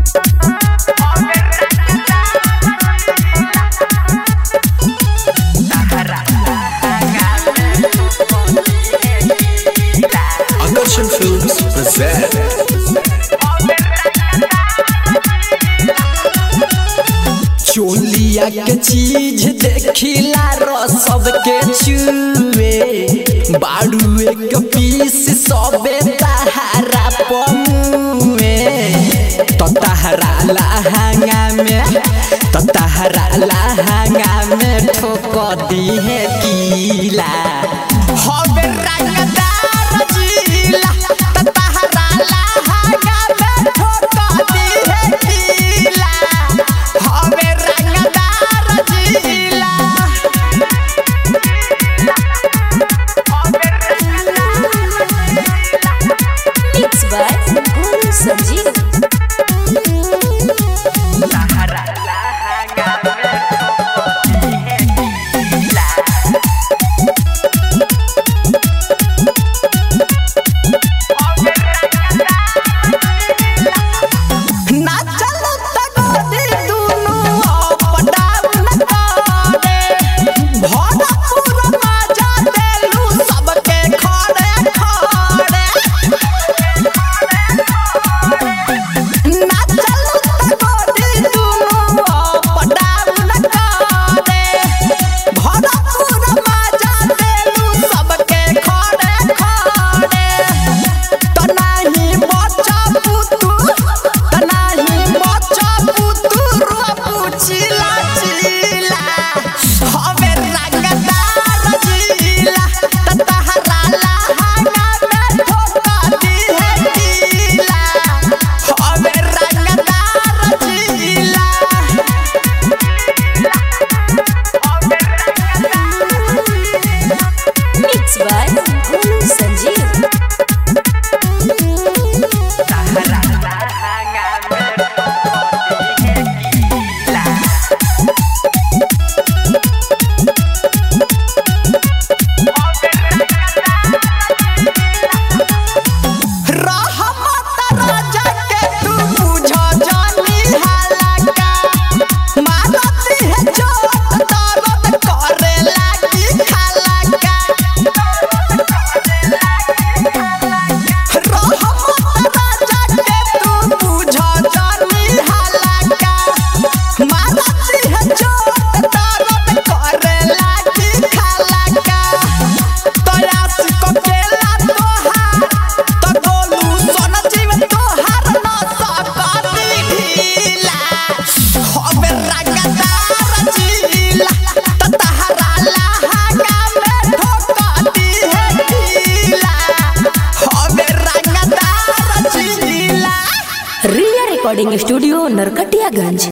Akarshan Films present चोलिया के चीज देखिला रो सबके चुए बाड़ुए के पीस सबे तहारा पमुए तो तहरा लहंगा में तो तहरा लहंगा में ठोक दी है कीला हवे रंगदार जिला तो तहरा लहंगा में ठोक दी है कीला हवे रंगदार जिला Mix by Guru Sanjeev. ना चलो तगोरी दुनु अप डाउन करे भरा पूरा मजा देलू सबके खड़े खड़े ना चलो तगोरी दुनु अप डाउन करे भरा पूरा मजा देलू सबके खड़े खड़े तनाही बच्चा पुतू तनाही बच्चा पुतू रूपू चिला चिला हवे रंगदार जिला ततहरा लहंगा में ठोका दी है कीला हवे रंगदार जिला Mix by Guru Sanjeev. रहमत राजा के तू बुझ जानी हालाका मारती है चोट दर्द करे लागी खालाका रहमत राजा के तू बुझ जानी हालाका मारती है चोट दर्द करे लागी खालाका तयास को केला तोहार तो गोलू सोना जीव तोहार न सकती ढीला हवे रंगदार जिला तो तहरा लहंगा में ठोकती है ढीला हवे रंगदार जिला Ria Recording Studio, Narkatiyaganj.